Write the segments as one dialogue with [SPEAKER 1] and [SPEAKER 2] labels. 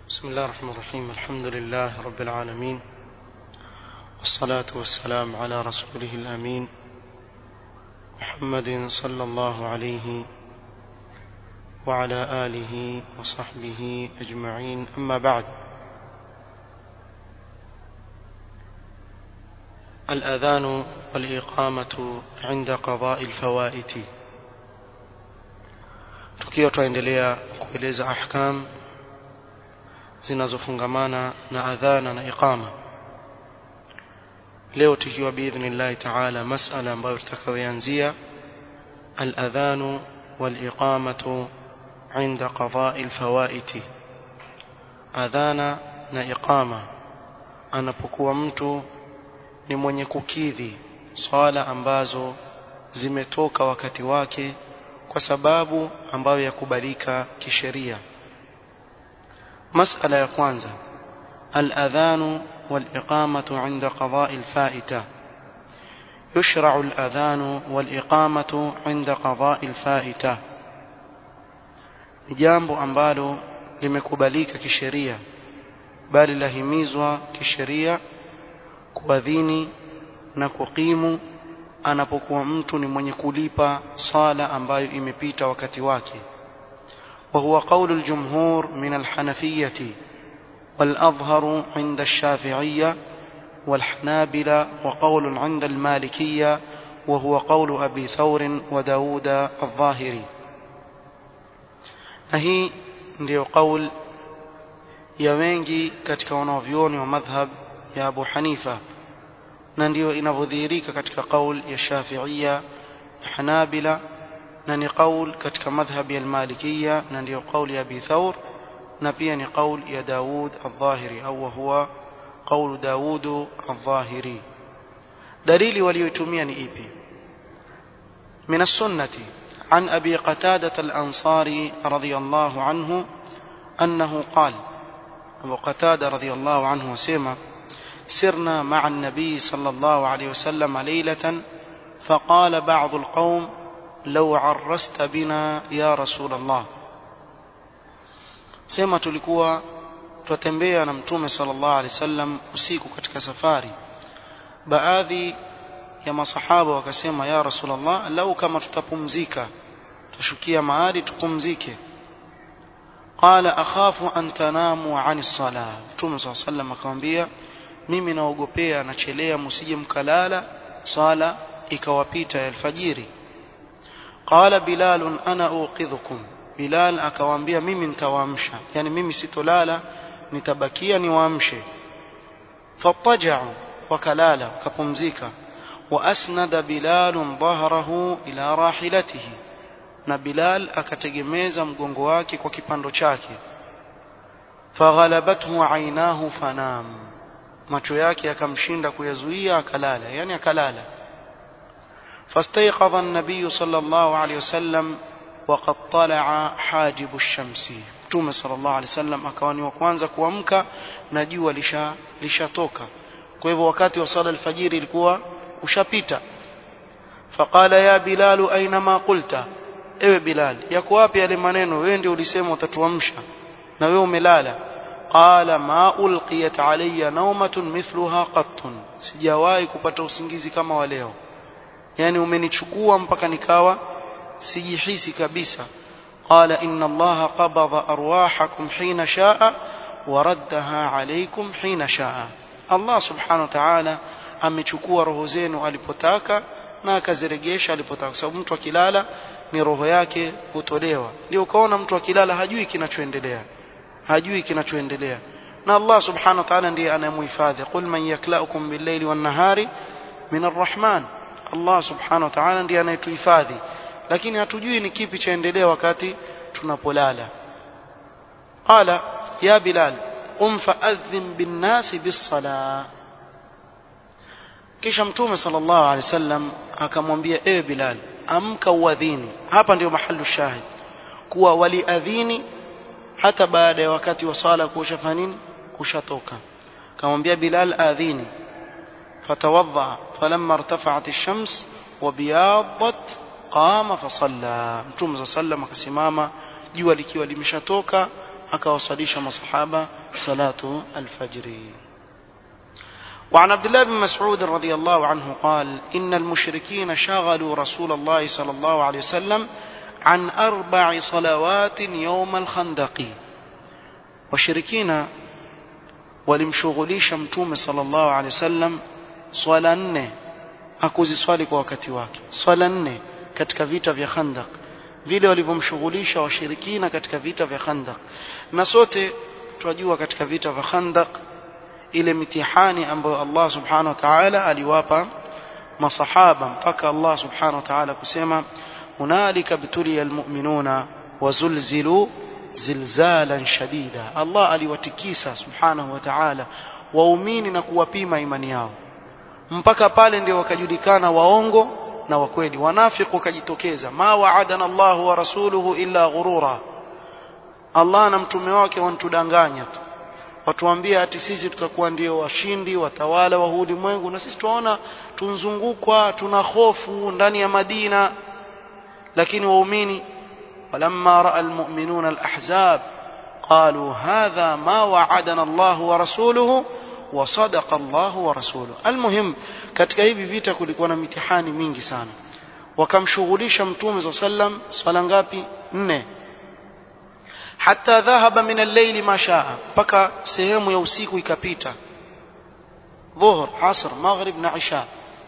[SPEAKER 1] بسم الله الرحمن الرحيم الحمد لله رب العالمين والصلاة والسلام على رسوله الأمين محمد صلى الله عليه وعلى آله وصحبه أجمعين أما بعد الأذان والإقامة عند قضاء الفوائت tukiwa twaendelea kueleza ahkam zinazofungamana na adhana na iqama leo tukiwa biidhnillahi taala masala ambayo tutakayoanzia aladhanu waliqamatu inda qadai lfawaiti adhana na iqama anapokuwa mtu ni mwenye kukidhi swala ambazo zimetoka wakati wake kwa sababu ambayo yakubalika kisheria مسألة يا كwanza الأذان والإقامة عند قضاء الفائتة يشرع الأذان والإقامة عند قضاء الفائتة jambo ambalo limekubalika kisheria bali lahimizwa kisheria kuadhini na kuqimu anapokuwa mtu ni mwenye kulipa sala ambayo imepita wakati wake وهو قول الجمهور من الحنفية والأظهر عند الشافعية والحنابلة وقول عند المالكية وهو قول أبي ثور وداود الظاهري نهي ndio قول ya wengi katika wanavyuoni wa madhhab ya Abu Hanifa na ndio inavyodhihirika katika qaul ya Shafi'ia Hanabila na ni qaul katika madhhabi ya Malikiya na ndio qauli ya Abi Thawr na pia ni qaul ya Daud al-Dhahiri au huwa qaul Daud al-Dhahiri dalili walioitumia ni ipi من السنة عن أبي قتادة الأنصاري رضي الله عنه أنه قال أبو قتادة رضي الله عنه وسيما سرنا مع النبي صلى الله عليه وسلم ليلة فقال بعض القوم لو عرست بنا يا رسول الله sema tulikuwa twatembea na mtume sallallahu alaihi wasallam usiku katika safari baadhi ya masahaba wakasema ya rasulullah lau kama tutapumzika tushukia mahali tupumzike qala akhafu an tanamu an as-salah mtume sallallahu alaihi wasallam akamwambia mimi naogopea nachelea msije mkalala sala ikawapita ya alfajiri qala bilal ana uqidhukum bilal akawaambia mimi nitawaamsha yani mimi sitolala nitabakia niwaamshe fataja'u wakalala wakapumzika وأسند بلال ظهره إلى راحلته na Bilal akategemeza mgongo wake kwa kipando chake faghalabathu ainahu fanam macho yake yakamshinda kuyazuia akalala yani akalala فاستيقظ النبي صلى الله عليه وسلم وقد طلع حاجب الشمس Mtume صلى الله عليه وسلم akawa ni wa kwanza kuamka na jua lisha lishatoka kwa hivyo wakati wa sala alfajiri ilikuwa ushapita faqala ya bilal aina ma qulta ewe bilal yako wapi yale maneno wewe ndio ulisema utatuamsha na wewe umelala qala ma ulqiyat alayya nawmatun mithluha qattun sijawahi kupata usingizi kama wa leo yani umenichukua mpaka nikawa sijihisi kabisa qala inna allaha qabada arwahakum hina shaa waraddaha alaykum hina shaa allah subhanahu wa ta'ala amechukua roho zenu alipotaka na akaziregesha alipotaka kwa sababu mtu akilala ni roho yake hutolewa ndio ukaona mtu akilala hajui kinachoendelea hajui kinachoendelea na Allah subhanahu wa ta'ala ndiye anayemhifadhi qul man yaklaukum bil-layli wan-nahari min ar-rahman Allah subhanahu wa ta'ala ndiye anayetuhifadhi lakini hatujui ni kipi chaendelea wakati tunapolala qala ya bilal qum fa'adhin bin-nasi bis-salah kisha mtume sallallahu alaihi wasallam akamwambia ewe bilal amka uadhini hapa ndio mahalu shahid kuwa waliadhini hata baada ya wakati wa swala kushafanya nini kushatoka akamwambia bilal adhini fatawadha falamma irtafa'at ash-shams wa biyadat qama fasalla mtume sallallahu akasimama jua likiwa limeshatoka akawasalisha masahaba salatu alfajri وعن عبد الله بن مسعود رضي الله عنه قال إن المشركين شغلوا رسول الله صلى الله عليه وسلم عن أربع صلوات يوم الخندق وشركين walimshughulisha mtume sallallahu alaihi wasallam swala nne akuziswali kwa wakati wake swala nne katika vita vya Khandaq vile walivyomshughulisha washirikina katika vita vya Khandaq na sote tunajua katika vita vya Khandaq ile mitihani ambayo Allah subhanahu wa ta'ala aliwapa masahaba mpaka Allah subhanahu wa ta'ala kusema hunalika btuliya almu'minuna wazulzilu zilzalan shadida Allah aliwatikisa subhanahu wa ta'ala waumini na kuwapima imani yao mpaka pale ndio wakajulikana waongo na wakweli wanafiki wakajitokeza ma wa'adana Allahu wa rasuluhu illa ghurura Allah na mtume wake wanatudanganya tu watuambia ati sisi tutakuwa ndio washindi watawala wa ulimwengu na sisi tunaona tunzungukwa tuna hofu ndani ya Madina lakini waumini walamma raa almu'minuna alahzab qalu hadha ma wa'adana Allah wa rasuluhu wa sadaqa Allah wa rasuluhu almuhim katika hivi vita kulikuwa na mitihani mingi sana wakamshughulisha mtume صلى الله عليه وسلم swala ngapi nne حتى ذهب من الليل ما شاء mpaka sehemu ya usiku ikapita dhuhr asr maghrib na isha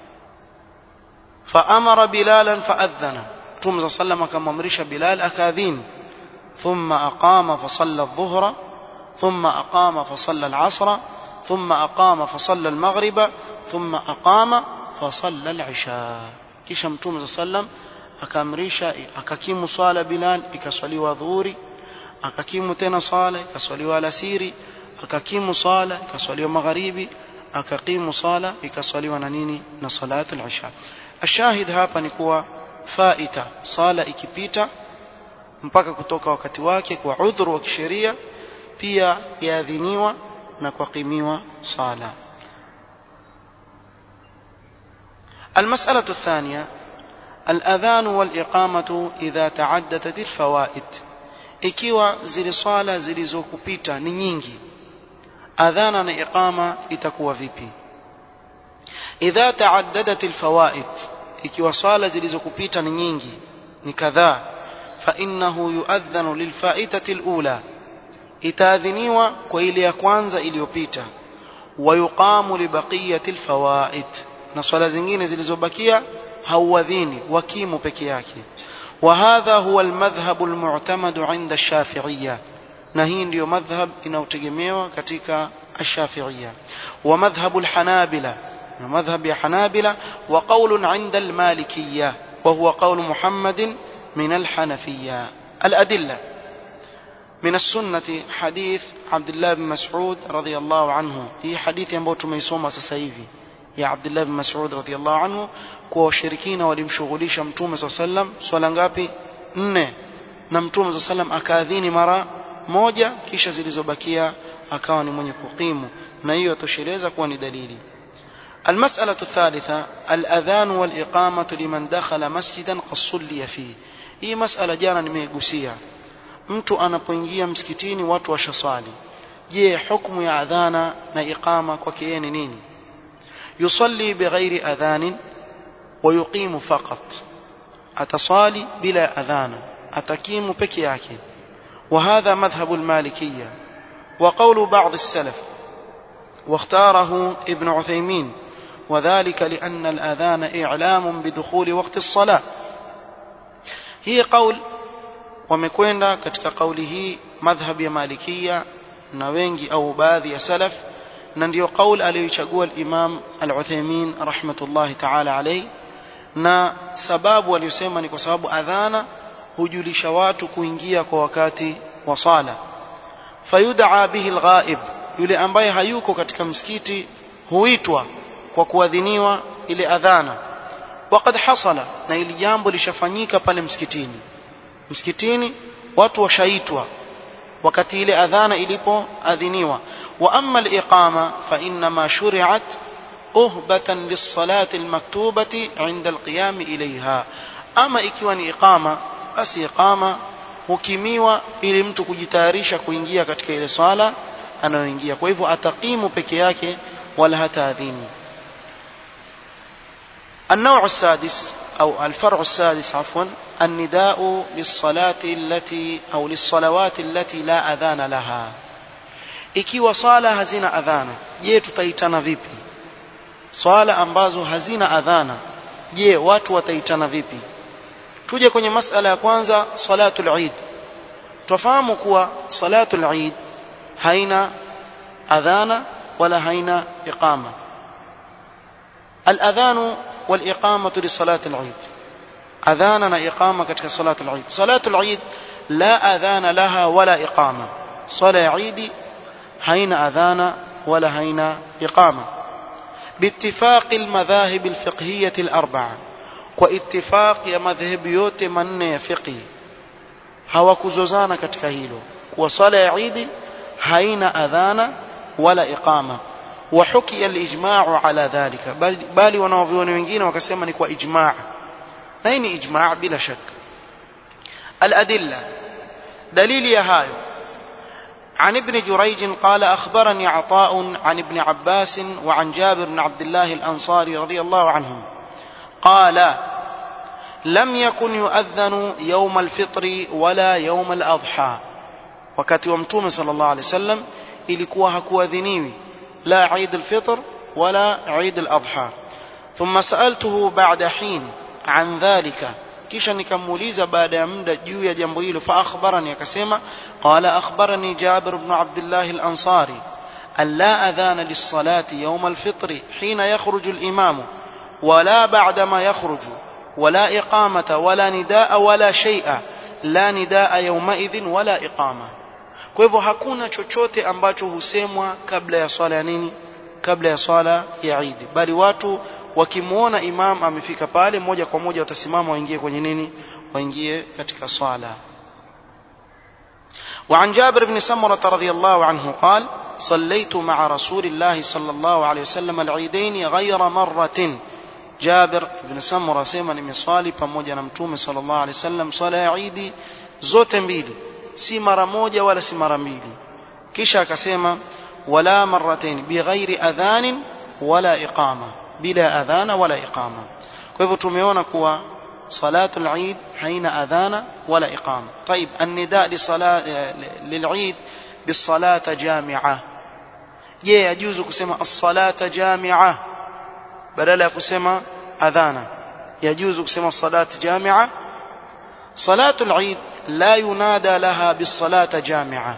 [SPEAKER 1] فامر بلالا فاذن ثم صلى الله عليه وسلم akamamrisha bilal akadhin ثم اقام فصلى الظهر ثم اقام فصلى العصر ثم اقام فصلى المغرب ثم اقام فصلى العشاء kisha mtume صلى الله عليه وسلم akaamrisha akakimu swala bilal ikaswaliwa dhuhuri akakimu tena sala ikaswaliwa alasiri akakimu sala ikaswaliwa magharibi akakimu sala ikaswaliwa na nini na salatu al-isha ashahid hapa ni kuwa faita sala ikipita mpaka kutoka wakati wake kwa udhuru wa kisheria pia yaadhiniwa na kuqimiwa sala المسألة الثانية الأذان والإقامة إذا تعددت الفوائد ikiwa zile swala zilizokupita ni nyingi adhana na iqama itakuwa vipi idha taaddadat alfawaid ikiwa swala zilizokupita ni nyingi ni kadhaa fa innahu yuadhanu lilfaitati alula itaadhiniwa kwa ile ya kwanza iliyopita wa yuqamu libaqiyati alfawaid na swala zingine zilizobakia hauadhini wakimu peke yake وهذا هو المذهب المعتمد عند الشافعية نهي ndio madhhab inayotegemewa katika الشافعية ومذهب الحنابلة مذهب الحنابلة وقول عند المالكية وهو قول محمد من الحنفية الأدلة من السنة حديث عبد الله بن مسعود رضي الله عنه هي حديث ambao tumeisoma sasa hivi ya Abdullah bin Mas'ud radhiyallahu anhu kwa washirikina walimshughulisha Mtume SAW sallam swala ngapi nne na Mtume SAW sallam akaadhini mara moja kisha zilizobakia akawa ni mwenye kukimu na hiyo atosheleza kuwa ni dalili المسألة الثالثة الأذان والإقامة لمن دخل مسجدا قد صلي فيه hii masala jana nimeigusia mtu anapoingia msikitini watu washaswali je hukumu ya adhana na iqama kwake yeye ni nini يصلي بغير أذان ويقيم فقط أتصالي بلا أذان أتكيم بكياك وهذا مذهب المالكية وقول بعض السلف واختاره ابن عثيمين وذلك لأن الأذان إعلام بدخول وقت الصلاة هي قول wamekwenda katika kauli hii madhhab ya malikia na wengi au baadhi ya salaf na ndio kauli aliyoichagua al-Imam al-Uthaymeen rahmatullahi ta'ala alayhi na sababu aliyosema ni kwa sababu adhana hujulisha watu kuingia kwa wakati wa sala fayud'a bihi al-ghaib yule ambaye hayuko katika msikiti huitwa kwa kuadhiniwa ile adhana waqad hasala na ili jambo lishafanyika pale msikitini msikitini watu washaitwa wakati ile adhana ilipoadhiniwa wa amma al-iqama fa inma shuri'at uhbatan lis-salati al-maktubati 'inda al-qiyam ilayha ama ikiwa ni iqama basi iqama hukimiwa ili mtu kujitayarisha kuingia katika ile swala anayoingia kwa hivyo atakimu peke yake wala hataadhini النوع السادس أو الفرع السادس عفوا النداء للصلاة التي أو للصلوات التي لا أذان لها ikiwa swala hazina adhana je tutaitana vipi swala ambazo hazina adhana je watu wataitana vipi tuje kwenye masala ya kwanza salatul eid tufahamu kuwa salatul eid haina adhana wala haina iqama الاذان والاقامه لصلاه العيد اذاننا اقامه ketika صلاه العيد صلاه العيد لا اذان لها ولا اقامه صلاه عيد حين اذان ولا حين اقامه باتفاق المذاهب الفقهيه الاربعه واتفاق ya madhehebu yote manne ya fiqh hawakuzozana katika hilo kwa swala ya Eid haina adhana wala iqama وحكي الإجماع على ذلك بل, بل wanavyuoni wengine wakasema ni kwa ijma' na hii ni ijma' bila shak الأدلة دليل يا هايو عن ابن جريج قال أخبرني عطاء عن ابن عباس وعن جابر بن عبد الله الأنصاري رضي الله عنهم قال لم يكن يؤذن يوم الفطر ولا يوم الأضحى wakati wa mtume sallallahu alaihi wasallam ilikuwa hakuadhiniwi لا عيد الفطر ولا عيد الأضحى ثم سألته بعد حين عن ذلك kisha nikamuuliza baada ya muda juu ya jambo hilo fa akhbarani akasema qala akhbarani Jabir ibn Abdullah al-Ansari alla adhana lis-salati yawm al-fitr hina yakhruju al-imam wala ba'da ma yakhruju wala iqamata wala nidaa wala shay'a la nidaa yawma idhin wala iqama kwa hivyo hakuna chochote ambacho husemwa kabla ya swala ya nini kabla ya swala ya Eid bali watu wakimwona imam amefika pale moja kwa moja watasimama waingie kwenye nini waingie katika swala وعن جابر بن سمرة رضي الله عنه قال صليت مع رسول الله صلى الله عليه وسلم العيدين غير مرة جابر بن سمرة سيما نمصالي pamoja na mtume صلى الله عليه وسلم صلاة ya Eid zote mbili si mara moja wala si mara mbili kisha akasema wala marratain bighairi adhanin wala iqama bila adhana wala iqama kwa hivyo tumeona kuwa salatul eid haina adhana wala iqama طيب النداء لصلاه للعيد بالصلاه جامعه je yajuzu kusema as-salata jami'a badala ya kusema adhana yajuzu kusema as-salata jami'a salatul eid لا ينادى لها بالصلاة جامعة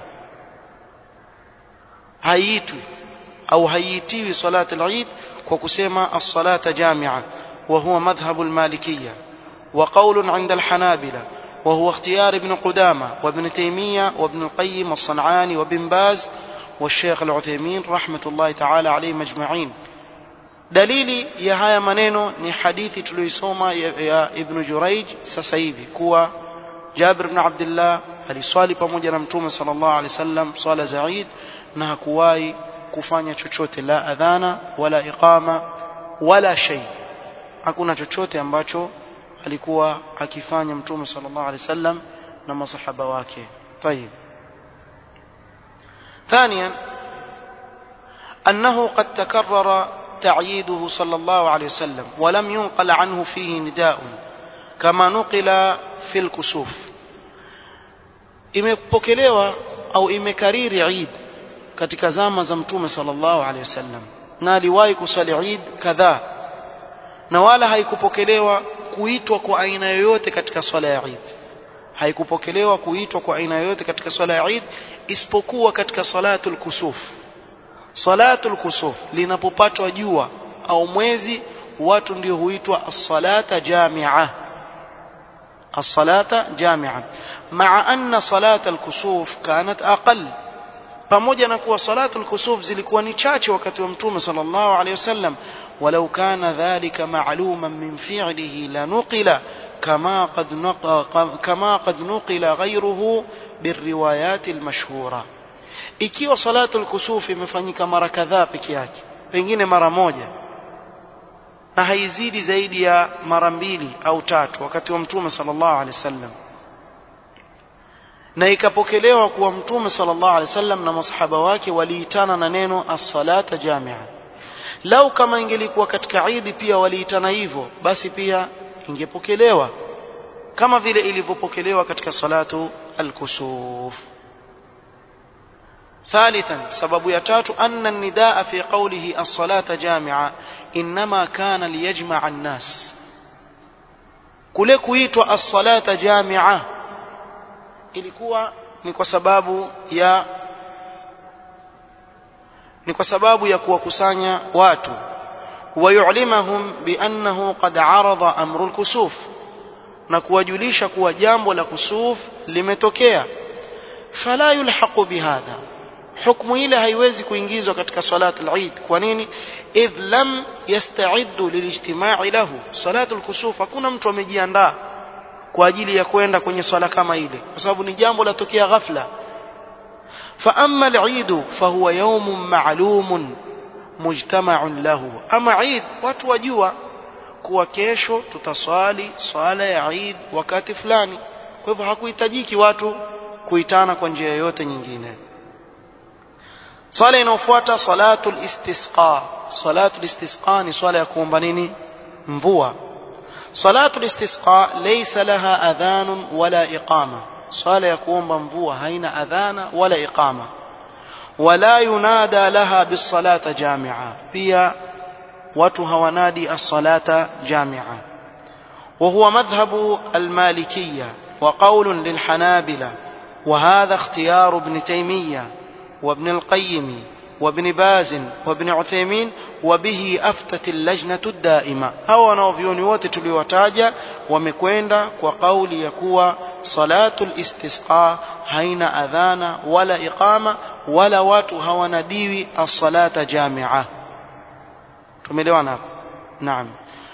[SPEAKER 1] هيتوي أو هيتيوي صلاة العيد وكسيما الصلاة جامعة وهو مذهب المالكية وقول عند الحنابلة وهو اختيار ابن قدامة وابن تيمية وابن القيم والصنعاني وابن باز والشيخ العثيمين رحمة الله تعالى عليهم أجمعين dalili ya haya maneno ni hadithi tuliyoisoma ya, ya ibn Juraij sasa hivi kuwa Jabir ibn Abdullah aliswali pamoja na Mtume sallallahu alaihi wasallam swala za Eid na hakuwahi kufanya chochote la adhana wala iqama wala shay hakuna chochote ambacho alikuwa akifanya Mtume sallallahu alaihi wasallam na masahaba wake طيب ثانيا أنه قد تكرر تعييده صلى الله عليه وسلم ولم ينقل عنه فيه نداء كما نقل في الكسوف imepokelewa au imekariri Eid katika zama za Mtume sallallahu alaihi wasallam na aliwahi kuswali Eid kadhaa na wala haikupokelewa kuitwa kwa aina yoyote katika swala ya Eid haikupokelewa kuitwa kwa aina yoyote katika swala ya Eid isipokuwa katika salatul kusuf salatul kusuf linapopatwa jua au mwezi watu ndio huitwa as-salata jami'ah الصلاة جامعا مع أن صلاة الكسوف كانت أقل pamoja na kuwa salatu al-kusuf zilikuwa ni chache wakati wa mtume sallallahu alayhi wasallam walau kana dhalika ma'luman min fi'lihi la nuqila kama qad kama qad nuqila ghayruhu birriwayat al-mashhura ikiwa salatu al-kusuf imefanyika mara kadhaa peke yake pengine mara moja na haizidi zaidi ya mara mbili au tatu wakati wa mtume sallallahu alaihi wasallam na ikapokelewa kuwa mtume sallallahu alaihi wasallam na masahaba wake waliitana na neno as-salata jamia lau kama ingelikuwa katika idi pia waliitana hivyo basi pia ingepokelewa kama vile ilivyopokelewa katika salatu al-kusuf ثالثا سبب يتات أن النداء في قوله الصلاة جامعة إنما كان ليجمع الناس kule kuitwa as-salata jamia ilikuwa ni kwa sababu ya ni kwa sababu ya kuwakusanya watu wayulimahum biannahu qad arada amru al-kusuf na kuwajulisha kuwa jambo la kusuf limetokea fala yulhaqu bihadha hukmu ile haiwezi kuingizwa katika salat al-Eid kwa nini idh lam yasta'iddu lilijtima'i lahu salatu al-kusuf hakuna mtu amejiandaa kwa ajili ya kwenda kwenye swala kama ile kwa sababu ni jambo latokea ghafla fa amma al-Eid fa huwa yawmun ma'lumun mujtama'un lahu ama Eid watu wajua kuwa kesho tutaswali swala ya Eid wakati fulani kwa hivyo hakuhitajiki watu kuitana kwa njia yoyote nyingine swala inayofuata salatul istisqa salatul istisqa ni swala ya kuomba nini mvua salatul istisqa laysa laha adhan wala iqama swala ya kuomba mvua haina adhana wala iqama wala yunada laha bisalata jami'a pia watu hawanadi as-salata jami'a وهو مذهب المالكية وقول للحنابلة وهذا اختيار ابن تيمية وابن القيم وابن باز وابن عثيمين وبه أفتت اللجنة الدائمة أو wanaovyoni wote tuliowataja wamekwenda kwa kauli ya kuwa salatu listisqa haina adhana wala iqama wala watu hawanadiwi as-salata jamia tumeelewana hapo naam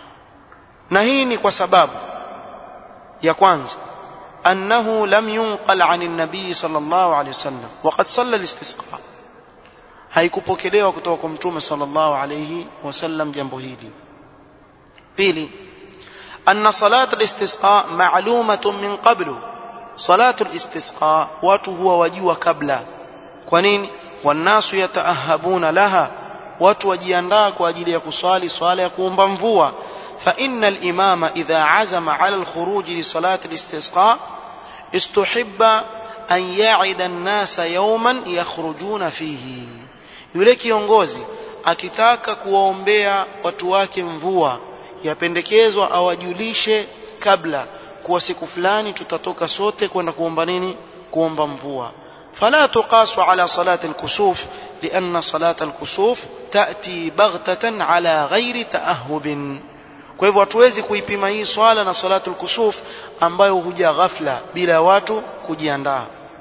[SPEAKER 1] na hii ni kwa sababu ya kwanza أنه لم ينقل عن النبي صلى الله عليه وسلم وقد صلى الاستسقاء haikupokelewa kutoka kwa mtume sallallahu alayhi wasallam jambo hili pili anna salat al-istisqa ma'lumatun min qablu salat al-istisqa watu huwa wajua kabla kwa nini wanasu yataahabuna laha watu wajiandaa kwa ajili ya kuswali swala ya kuomba mvua فإن الإمام إذا عزم على الخروج لصلاة الاستسقاء استحب أن يعد الناس يوما يخرجون فيه yule kiongozi akitaka kuwaombea watu wake mvua yapendekezwa awajulishe kabla kuwa siku fulani tutatoka sote kwenda kuomba nini kuomba mvua fala tuqasu ala salati alkusuf lianna salata alkusuf tati baghtatan ala ghairi taahubin kwa hivyo hatuwezi kuipima hii swala na salatul kusuf ambayo huja ghafla bila watu kujiandaa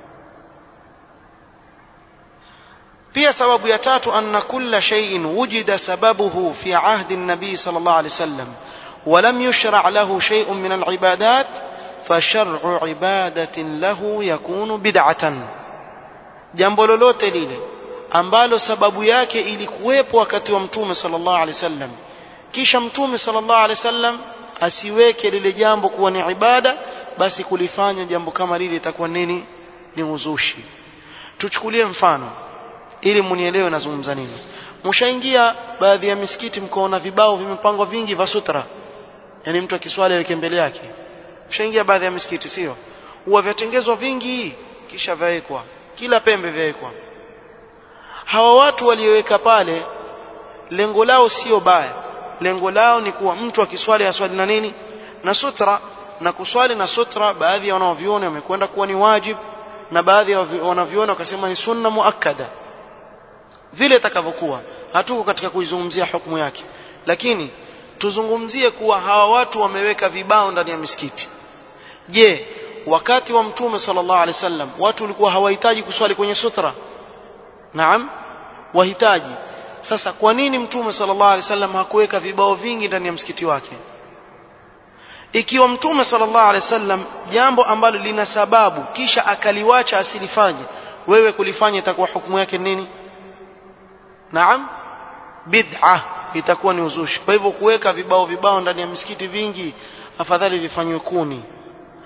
[SPEAKER 1] pia sababu ya tatu anna kulla shay'in wujida sababuhu fi ahdi an-nabi sallallahu alayhi wasallam ولم يشرع له شيء من العبادات فشرع عبادة له يكون بدعة jambo lolote lile ambalo sababu yake ilikuwepo wakati wa mtume sallallahu alaihi wasallam kisha mtume sallallahu alaihi wasallam asiweke lile jambo kuwa ni ibada basi kulifanya jambo kama lile itakuwa nini ni uzushi tuchukulie mfano ili munielewe nazungumza nini mshaingia baadhi ya misikiti mkaona vibao vimepangwa vingi vya sutra yani mtu akiswali aweke mbele yake mshaingia baadhi ya misikiti sio huwa vyatengezwa vingi kisha vyawekwa kila pembe vyawekwa hawa watu walioweka pale lengo lao sio baya lengo lao ni kuwa mtu akiswali aswali na nini na sutra na kuswali na sutra baadhi ya wanaoviona wamekwenda kuwa ni wajib na baadhi ya wanaviona wakasema ni sunna muakkada vile itakavyokuwa hatuko katika kuizungumzia hukumu yake lakini tuzungumzie kuwa hawa watu wameweka vibao ndani ya misikiti je wakati wa mtume sallallahu alaihi wasallam watu walikuwa hawahitaji kuswali kwenye sutra naam wahitaji sasa kwa nini mtume sallallahu alaihi wasallam hakuweka vibao vingi ndani ya msikiti wake ikiwa mtume sallallahu alaihi wasallam jambo ambalo lina sababu kisha akaliwacha asilifanye wewe kulifanya itakuwa hukumu yake nini naam bid'a itakuwa ni uzushi kwa hivyo kuweka vibao vibao ndani ya misikiti vingi afadhali vifanywe kuni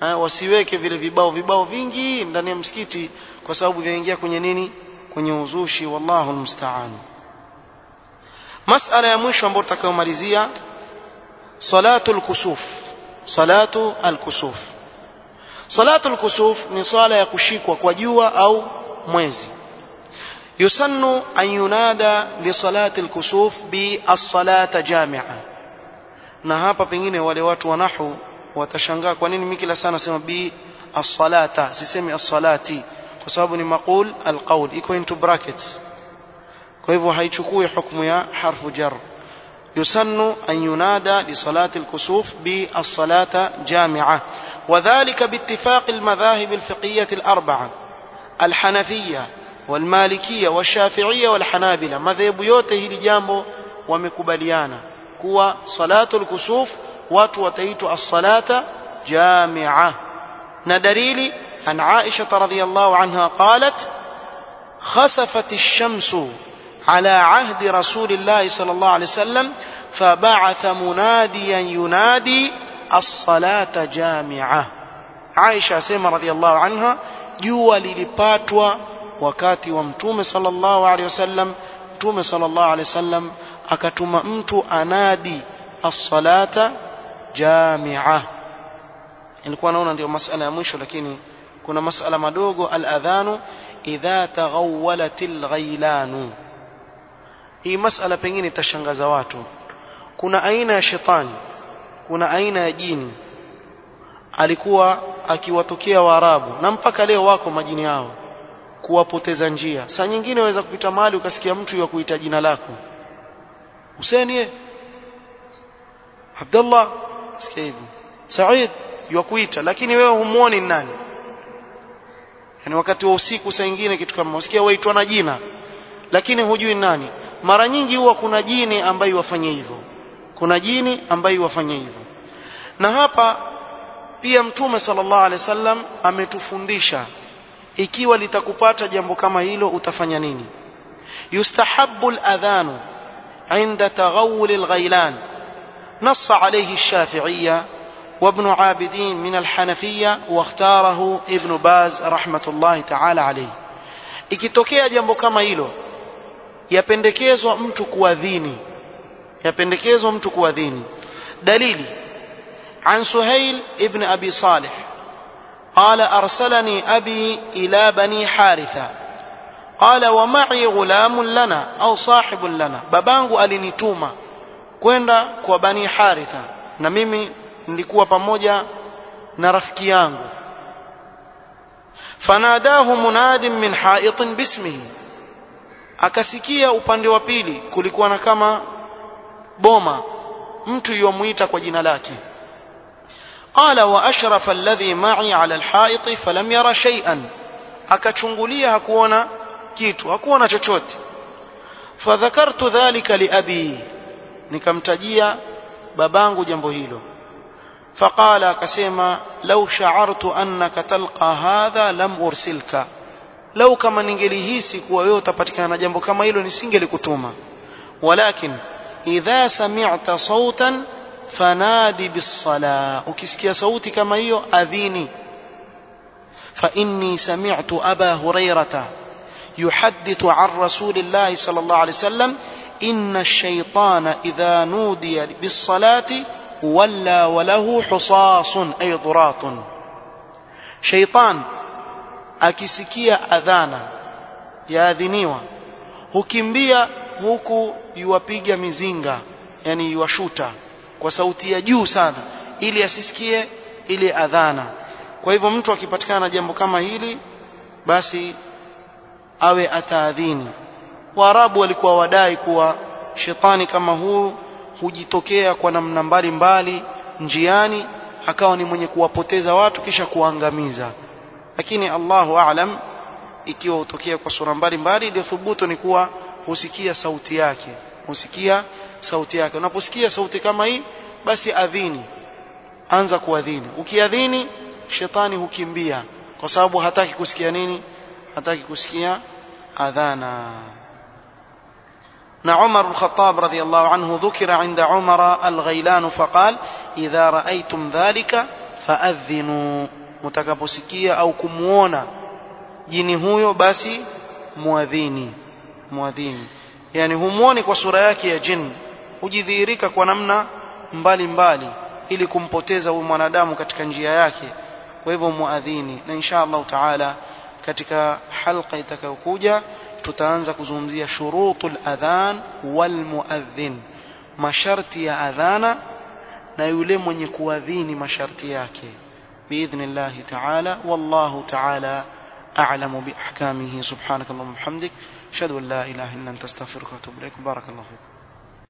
[SPEAKER 1] eh, wasiweke vile vibao vibao vingi ndani ya msikiti kwa sababu vinaingia kwenye nini kwenye uzushi wallahu almusta'an masala ya mwisho ambayo tutakayomalizia salatu alkusuf salatu alkusuf salatu alkusuf ni sala ya kushikwa kwa jua au mwezi yusannu an yunada li salati alkusuf bi as-salata jami'a na hapa pengine wale watu wa nahu watashangaa kwa nini mimi kila sana nasema bi as-salata sisemi as-salati kwa sababu ni maqul al-qawl iko into brackets kwa hivyo haichukui hukumu ya harfu jar يسن أن ينادى لصلاة الكسوف بالصلاة جامعة وذلك باتفاق المذاهب الفقهية الأربعة الحنفية والمالكية والشافعية والحنابلة مذهب yote hili jambo wamekubaliana kuwa salatu al-kusuf watu wataitwa as-salata jami'a na dalili an Aisha radhiyallahu anha qalat khasafat ash-shamsu على عهد رسول الله صلى الله عليه وسلم فبعث مناديا ينادي الصلاة جامعة عائشة سيما رضي الله عنها jua lilipatwa wakati wa mtume sallallahu alaihi wasallam mtume sallallahu alaihi wasallam akatuma mtu anadi as-salata jamia ilikuwa naona ndio masala ya mwisho lakini kuna masala madogo al-adhanu idha taghawwalatil ghailanu hii masala pengine itashangaza watu kuna aina ya shetani kuna aina ya jini alikuwa akiwatokea waarabu na mpaka leo wako majini yao kuwapoteza njia saa nyingine waweza kupita mahali ukasikia mtu ya kuita jina lako Huseni Abdullah sikia hivyo Said yukuita lakini wewe humuoni nani yani wakati wa usiku saa nyingine kitu kama usikia waitwa na jina lakini hujui nani mara nyingi huwa kuna jini ambaye wafanye hivyo kuna jini ambaye wafanye hivyo na hapa pia mtume sallallahu alaihi wasallam ametufundisha ikiwa litakupata jambo kama hilo utafanya nini yustahabbu al-adhanu عند تغول الغيلان نص عليه الشافعية وابن عابدين من الحنفية واختاره ابن باز رحمة الله تعالى عليه ikitokea jambo kama hilo yapendekezwa mtu kuadhini yapendekezwa mtu kuadhini dalili عن سهيل ابن أبي صالح قال أرسلني أبي إلى بني حارثة قال ومعي غلام لنا أو صاحب لنا babangu alinituma kwenda kwa bani haritha na mimi nilikuwa pamoja na rafiki yangu fanadahu munadin min haitin bismihi akasikia upande wa pili kulikuwa na kama boma mtu yomuita kwa jina lake قال وأشرف الذي معي على الحائط فلم يرى شيئا akachungulia hakuona kitu hakuona chochote fadhakartu dhalika liabi nikamtajia babangu jambo hilo faqala akasema law sha'artu annaka talqa hadha lam ursilka lau kama ningelihisi kuwa wewe utapatikana na jambo kama hilo nisingelikutuma walakin idha sami'ta sautan fanadi bis-sala ukisikia sauti kama hiyo adhini fa inni sami'tu aba hurairata يحدث عن رسول الله صلى الله عليه وسلم إن الشيطان إذا نودي بالصلاة ولى وله حصاص أي ضراط شيطان akisikia adhana yaadhiniwa hukimbia huku yuwapiga mizinga yani yuwashuta kwa sauti ya juu sana ili asisikie ile adhana kwa hivyo mtu akipatikana na jambo kama hili basi awe ataadhini waarabu walikuwa wadai kuwa shetani kama huu hujitokea kwa namna mbalimbali njiani akawa ni mwenye kuwapoteza watu kisha kuangamiza lakini Allahu aalam ikiwa hutokea kwa sura mbalimbali ndio thubutu ni kuwa husikia sauti yake husikia sauti yake unaposikia sauti kama hii basi adhini anza kuadhini ukiadhini shetani hukimbia kwa sababu hataki kusikia nini hataki kusikia adhana na Umar al-Khattab radiyallahu anhu dhukira inda Umar al-Ghailan faqal idha ra'aytum dhalika faadhinu mtakaposikia au kumuona jini huyo basi muadhini muadhini yani humuoni kwa sura yake ya jini hujidhihirika kwa namna mbalimbali mbali, ili kumpoteza huyu mwanadamu katika njia yake kwa hivyo muadhini na insha Allah taala katika halqa itakayokuja tutaanza kuzungumzia shurutul adhan wal muadhin masharti ya adhana na yule mwenye kuadhini masharti yake biidhnillah taala wallahu taala أعلم بأحكامه سبحانك اللهم وبحمدك أشهد أن لا إله إلا أنت أستغفرك وأتوب إليك بارك الله فيك